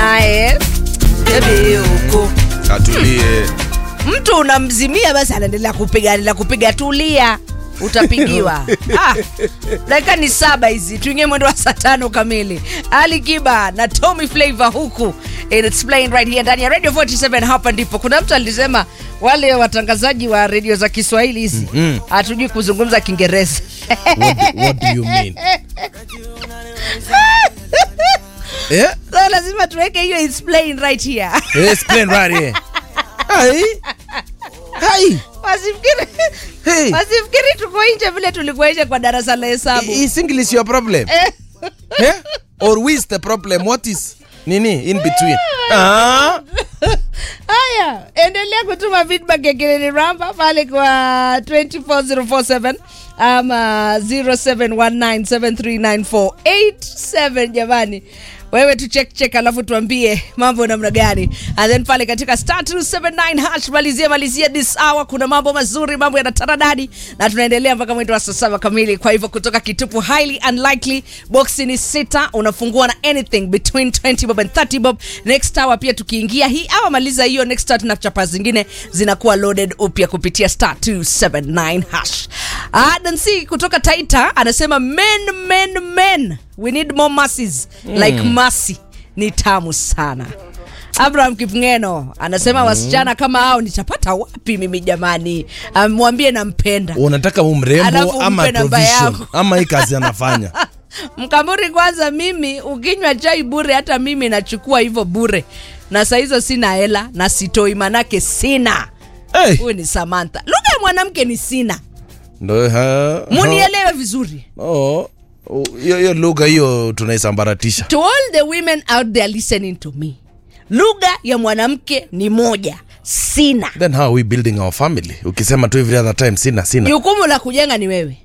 naye bebi huku atulie mtu unamzimia basi anaendelea kupiga anaendelea kupiga tulia utapigiwa ah, dakika ni saba hizi tuingie mwendo wa saa tano kamili ali kiba na tommy flavor huku And it's playing right here ndani ya radio 47 hapa ndipo kuna mtu alisema wale watangazaji wa redio za kiswahili hizi Mhm. hatujui kuzungumza kiingereza what, what do you mean eh so lazima tuweke hiyo it's playing right here explain right here hai hai wasifikiri hey wasifikiri tuko nje vile tulikuwa nje kwa darasa la hesabu is english your problem eh or who is the problem what is nini in between ah haya endelea kutuma feedback ya kilini ramba pale kwa 24047 ama 0719739487 jamani wewe tu check check alafu tuambie mambo namna gani and then pale katika star 279 hash malizia malizia this hour kuna mambo mazuri mambo yana taradadi na tunaendelea mpaka mwendo wa saa saba kamili kwa hivyo kutoka kitupu highly unlikely boxi ni sita unafungua na anything between 20 bob and 30 bob next hour pia tukiingia hii awa maliza hiyo next hour tuna chapa zingine zinakuwa loaded upya kupitia star 279 hash ah, dansi kutoka taita anasema men men men we need more masses mm. like masi ni tamu sana abraham kipngeno anasema wasichana kama hao nitapata wapi mimi jamani Ah, mwambie nampenda unataka umrembo Alafu ama umpe namba provision yako. ama hii kazi anafanya mkamburi kwanza mimi ukinywa chai bure hata mimi nachukua hivyo bure na saa hizo sina hela na sitoi manake sina hey. huyu ni samantha lugha ya mwanamke ni sina ndo ha, munielewe vizuri oh oh, hiyo hiyo lugha hiyo tunaisambaratisha to all the women out there listening to me lugha ya mwanamke ni moja sina then how are we building our family ukisema tu every other time sina sina jukumu la kujenga ni wewe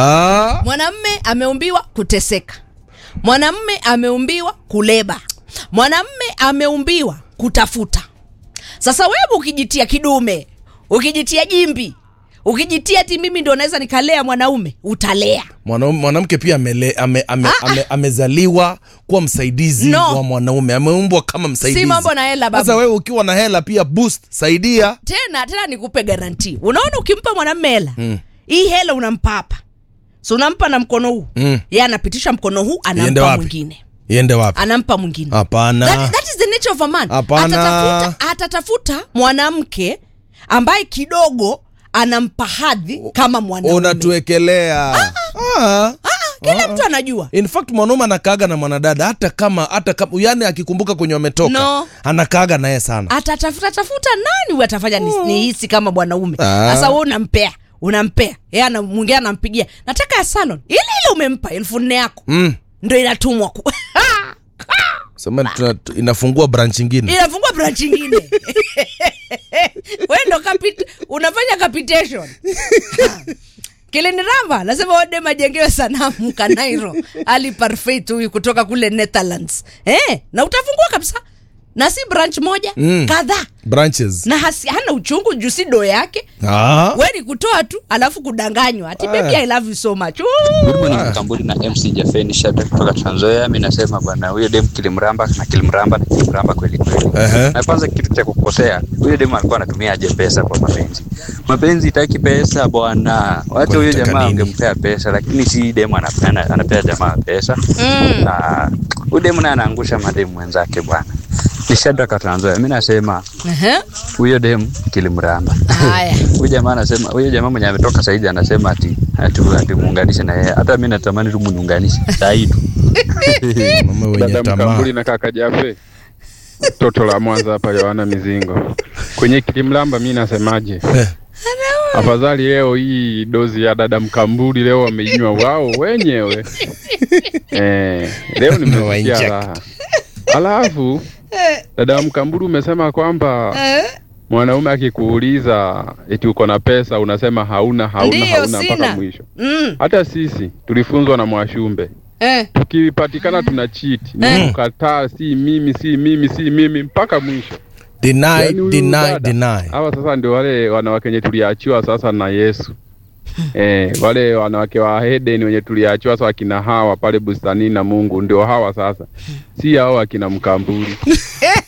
ah. mwanamme ameumbiwa kuteseka mwanamme ameumbiwa kuleba mwanamme ameumbiwa kutafuta sasa wewe ukijitia kidume ukijitia jimbi ukijitia ti mimi ndo naweza nikalea mwanaume utalea Mwanaume- mwanamke pia amele, ame, ame, ame, amezaliwa kuwa msaidizi No. wa mwanaume ameumbwa kama msaidizi Si mambo na hela, babu. sasa wewe ukiwa na hela pia boost saidia tena tena nikupe garanti unaona ukimpa mwanamme hela mm. hii hela unampa hapa so unampa na mkono huu Mm. ye anapitisha mkono huu Iende anampa wapi? mwingine iende wapi anampa mwingine hapana that, that is the nature of a man Hapana. atatafuta, atatafuta mwanamke ambaye kidogo anampa hadhi kama mwanaume unatuekelea ah. Ah, kila mtu anajua in fact mwanaume anakaaga na mwanadada hata kama hata kama yani akikumbuka kwenye wametoka No. anakaaga naye sana atatafuta tafuta nani huyu atafanya ni- nihisi kama bwanaume Ah. sasa we unampea unampea Yeye ana- mwingine anampigia nataka ya salon ile ile umempa elfu nne yako mm. ndo inatumwa ku... sema tuna, tu- inafungua branch ingine inafungua branch ingine we ndo kapit, unafanya capitation kiliniramba nasema wadem ajengewe sanamu kanairo ali parfait huyu kutoka kule netherlands eh, na utafungua kabisa na si branch moja Mm. kadhaa branches na hasi, hana uchungu juu si do yake ah. we ni kutoa tu alafu kudanganywa ati baby i love you so much Good morning Mkamburi na MC Jafeni Shada kutoka Trans Nzoia. Mimi nasema bwana, huyo dem kilimramba na kilimramba na kilimramba kweli kweli. Ehe. Na kwanza kitu cha kukosea, huyo dem alikuwa anatumia aje pesa kwa mapenzi. Mapenzi itaki pesa bwana. Wacha huyo Wanataka jamaa nini? angempea pesa, lakini si dem anapea anapea jamaa pesa. Mm. Na huyo dem naye anaangusha mademu wenzake bwana. Ni Shada kwa Trans Nzoia. Mimi nasema Ehe. huyo dem kilimramba. haya Huyu jamaa anasema, huyu jamaa mwenye ametoka saidi anasema ati ati, ati muunganishe na yeye. Hata mimi natamani tu muniunganishe saa hii tu. mama wenye dada tamaa Mkambuli na kaka Jafe, toto la Mwanza hapa Yohana Mizingo. Kwenye kilimlamba, mi nasemaje? Afadhali leo hii dozi ya dada Mkambuli leo wameinywa wao wenyewe. Eh, leo nimesikia Wainject. raha. Alafu dada Mkambuli umesema kwamba Eh, mwanaume akikuuliza eti uko na pesa unasema hauna hauna Ndiyo, hauna mpaka sina. mwisho. mm, Hata sisi tulifunzwa na Mwashumbe eh. tukipatikana tuna cheat Eh. ni kukataa, si mimi si mimi si mimi mpaka mwisho. deny Yaani huyu deny dada, deny Hawa sasa ndio wale wanawake wenye tuliachiwa sasa na Yesu. Eh, wale wanawake wa Eden wenye tuliachiwa sasa akina hawa pale bustanini na Mungu ndio hawa sasa, si hao akina Mkamburi.